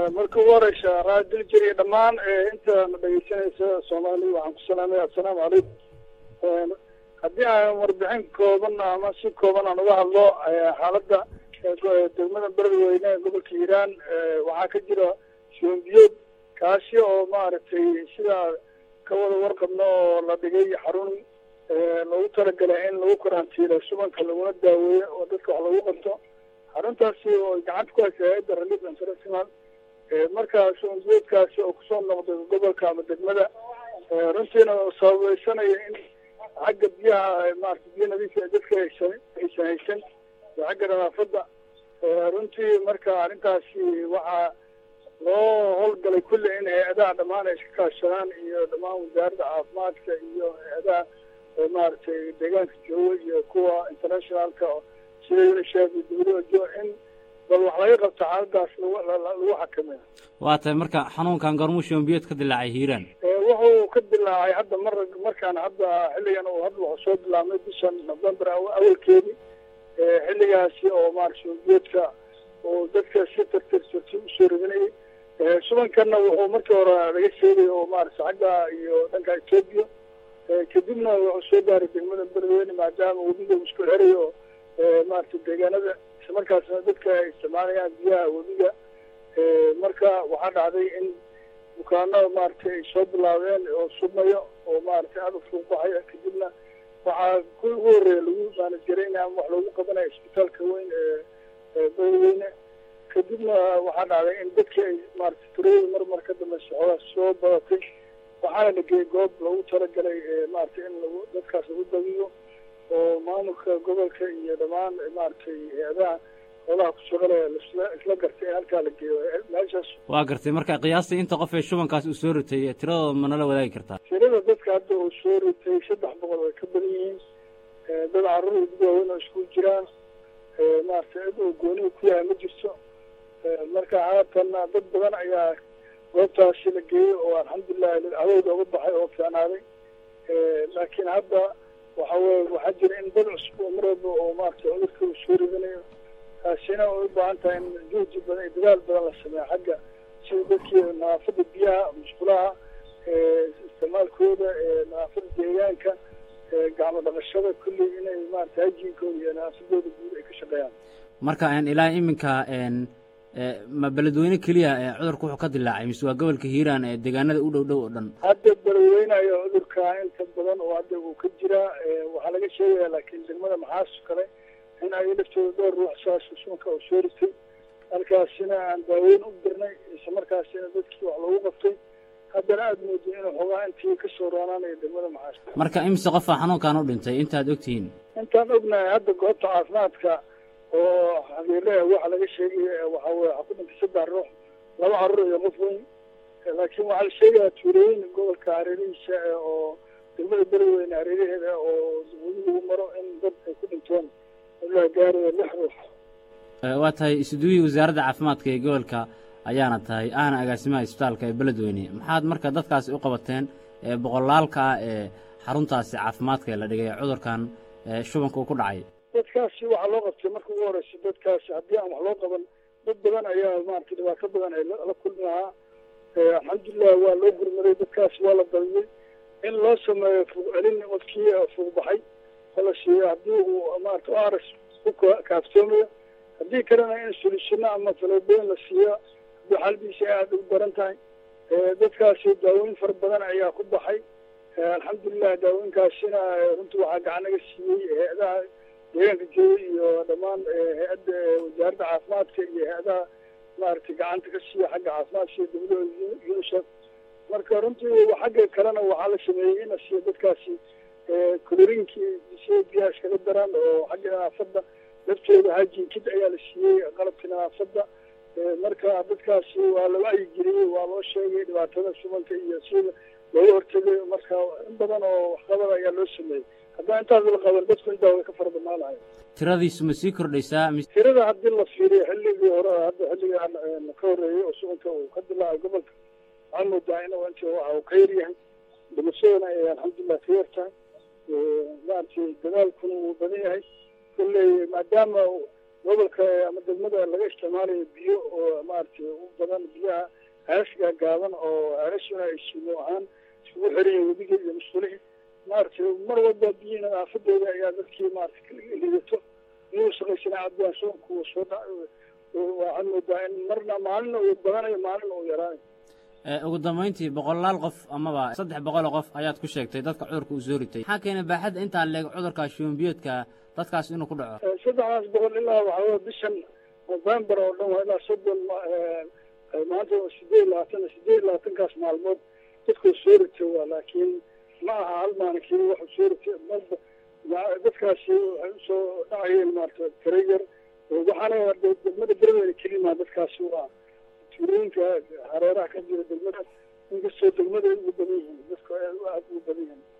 marka ugu horeysa raadil jiriya dhammaan intaana dhegeysanaysa soomaaliya waxaan ku salaamaya assalaamu calaykum haddii aan warbixin kooban ama si kooban aan uga hadlo xaaladda degmada beledweyne ee gobolka hiiraan waxaa ka jira shoombiyood kaasi oo maaragtay sidaa ka wada warqabno oo la dhigay xarun loogu talagalay in lagu karantiilo subanka laguna daaweeyo oo dadka wax lagu qabto xaruntaasi oo gacanta ku haysa hay-adda relief international markaa shoombiyoodkaasi oo kusoo noqday gobolka ama degmada runtiina sababeysanaya in xagga biyaha maarata biyo nadiifa dadka aysan aysan haysan iyo xagga nadaafadda runtii marka arrintaasi waxaa loo howlgalay kulli in hay-adaha dhammaan ay iska kaashadaan iyo dhammaan wasaaradda caafimaadka iyo hay-adaha maaragtay deegaanka jooga iyo kuwa internationalka sida unisef iyo w h o in bal wax laga qabto xaaladaas lagu xakameeyo waa tahay marka xanuunkan gormuu shoombiyood ka dilaacay hiiraan wuxuu ka dilaacay hadda mar markaan hadda xilligan uu hadda wuxuu soo bilaabmay bishan november awalkeedii xilligaasi oo maarata shoombiyoodka oo dadka si tartir tartiib usoo ridinayay subankanna wuxuu markii hore laga sheegay oo maarata xagga iyo dhanka etoobiya kadibna wuxuu soo gaaray degmada beledweyne maadaama webiga uu isku xerayo oo maarata deegaanada islamarkaasna dadka ay isticmaalayaan biyaha webiga marka waxaa dhacday in bukaano maaragtay ay soo bilaabeen oo submayo oo maaragtay aada u fuuqbaxaya kadibna waxaa ku ugu horreeya lagu maanajaraynaya ama wax loogu qabanaya isbitaalka weyn ee beledweyne kadibna waxaa dhacday in dadkii ay maarata turooyi mar mar ka dambeysa xoogaa soo badatay waxaana la geeyey goob loogu talagalay maaragtay in lagu dadkaas lagu dabiyo oo maamulka gobolka iyo dhammaan maaragtay hay-adaha xoolaha ku shaqalaya lasla isla gartay in halkaa la geeyo meeshaas waa gartay marka qiyaastii inta qof ee shubankaas uu soo ritay tiradooda ma nala wadaagi kartaa tirada dadka hadda uu soo ritay saddex boqol way ka badan yihiin dad carruur iyo dad waaweyn oo isku jiraan maaragtay cid uu goonihi ku yahay ma jirto marka haatanna dad badan ayaa goobtaasi la geeyey oo alxamdulilahi cadowda uga baxay oo fiicnaaday laakiin hadda waxa weye waxaa jira in dad cusub oo mar walba oo maaragtay cudurka uu soo ridanayo taasina way u baahan tahay in juhdi badan iyo dadaal badan la sameeyo xagga sida dadkii nadaafadda biyaha musqulaha isticmaalkooda nadaafadda deegaanka gacmo dhaqashada kulli inay maarata hajiinkooda iyo nadaafadooda guud ay ka shaqeeyaan marka ilaa iminka ma beledweyne keliya cudurka wuxuu ka dilaacay mise waa gobolka hiiraan ee deegaanada u dhow dhow oo dhan hadda beledweynayo cudurka inta badan oo hadda uu ka jiraa waxaa laga sheegaya laakiin degmada maxaas kale in ay laftooda dhowr ruux saas suunka uu soo ritay halkaasina aan daaweyn u dirnay isla markaasina dadkii wax loogu qabtay haddana aada mooday inuu xogaa intii kasoo roonaanayo degmada maxaas marka imise qofaa xanuunkan u dhintay intaad ogtihiin intaan ognahay hadda goobta caafimaadka oo xabiileha waxa laga sheegaya waxa weye waxaa ku dhintay saddex ruux laba carruur iyo qof weyn laakiin waxaa la sheegayaa tuulooyin gobolka hareerihiisa oo degmada beledweyne hareeraheeda oo weli lagu maro in dad ay ku dhintoon ilaa gaaraya lix ruux waa tahay isuduwihii wasaaradda caafimaadka ee gobolka ayaana tahay ahna agaasimaha isbitaalka ee beledweyne maxaad marka dadkaasi u qabateen boqolaalka ah ee xaruntaasi caafimaadka ee la dhigay cudurkan shubanka uu ku dhacay dadkaasi waxaa loo qabtay marka ugu horeysa dadkaasi haddii aan wax loo qaban dad badan ayaa maaragtay dhibaato badan ay la kulmi lahaa alxamdulilah waa loo gurmaday dadkaasi waa la daliyey in loo sameeyo fuuq celin qofkii fuuq baxay oo la siiyo haddii uu maarata o aras ku kaaftoomayo haddii kalena in solishino ama faloobeyn la siiyo haddii xaaladiisa ay aada u daran tahay dadkaasi daaweyn fara badan ayaa ku baxay alxamdulilah daawooyinkaasina runtii waxaa gacan naga siiyey hay-adaha deegaanka jooga iyo dhammaan hay-adda wasaaradda caafimaadka iyo hay-adaha maaragtay gacanta ka siiya xagga caafimaadka sida dawlada unisef marka runtii xagga kalena waxaa la sameeyey in la siiyo dadkaasi colorinkii si biyaha iskaga daran oo xagga nadaafadda laftooda hajinkid ayaa la siiyey qalabkii nadaafadda marka dadkaasi waa la wacyigeliyey waa loo sheegay dhibaatada subanka iyo sida looga hortegay marka in badan oo waxqabad ayaa loo sameeyey haddaan intaas la qaban dadku intaa way ka fara badnaanayo tiradiisu ma sii kordhaysaa tirada haddii la fiiriyo xilligii hore hadda xilligaan ka horreeyey oo subanka uu ka dilaacay gobolka waxaa moodaa in inti waxa uu ka yaryahay dhimashadana ay alxamdulilah ka yartahay maaragtay dadaalkuna wuu badan yahay kolley maadaama gobolka ama degmada laga isticmaalayo biyo oo maaragtay u badan biyaha ceesga gaaban oo ceelashuna ay suugo ahaan isugu xirayen webiga iyo musqulihii maaragtay mar walba biyihi nadaafadeeda ayaa dadkii maaragtay lidato iyuu shaqaysana cabdiyaan soonku soo dha waxaad moodaa in marna maalina uu badanayo maalina uu yaraanayo ugu dambayntii boqolaal qof amaba saddex boqoloo qof ayaad ku sheegtay dadka cudurka uu soo ritay maxaa keenay baaxadda intaa leeg cudurka shuumbiyoodka dadkaas inuu ku dhaco saddexdaas boqol ilaa waxaa wey bishan november oo dhan waa ilaa soddon maanta sideed labaatan sideed labaatankaas maalmood dadkuu soo ritay waa laakiin ma aha hal maalinkii waxuu soo ritay marba dadkaasi waxay usoo dhacayeen maarata tareyer waxaana degmada berbera kelima dadkaasi waa tuulooyinka hareeraha ka jira degmada inkastoo degmada ay ugu badan yihiin dadku aad ugu badan yihiin